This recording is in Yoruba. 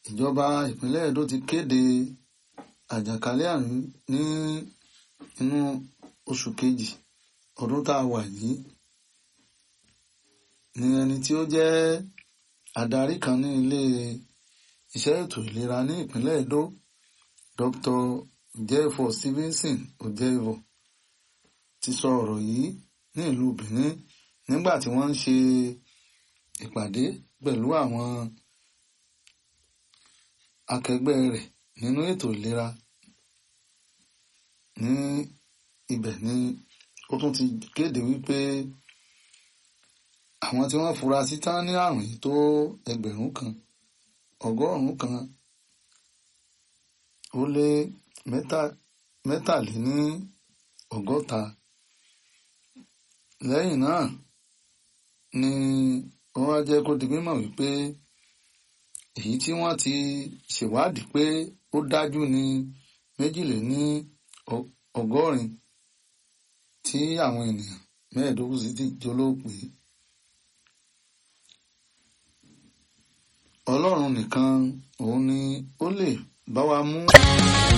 ìjọba ìpínlẹ̀ Edo ti kéde àjàkálẹ̀ àrùn ní inú oṣù kejì ọdún tá a wà yìí ní ẹni tí ó jẹ́ adarí kan ní ilé iṣẹ́ ètò ìlera ní ìpínlẹ̀ Edo Dr. Jefo Stevenson Ojevo ti sọ ọ̀rọ̀ yìí ní ìlú Benin nígbà tí wọ́n ń ṣe ìpàdé pẹ̀lú àwọn akẹgbẹ́ rẹ̀ nínú ètò ìlera ní ibẹ̀ ni ó tún ti kéde wípé àwọn tí wọ́n fura sí tán ní àrùn yìí tó ẹgbẹ̀rún kan ọgọ́rùn-ún kan ó lé mẹ́tàléní ọgọ́ta lẹ́yìn náà ni wọ́n wá jẹ́ kó di mímọ̀ wípé èyí tí wọ́n ti ṣèwádìí pé ó dájú ní méjìléní ọgọ́rin tí àwọn ènìyàn mẹ́ẹ̀ẹ́dógún sì ti jólóòpé ọlọ́run nìkan òun ni ó lè bá wa mú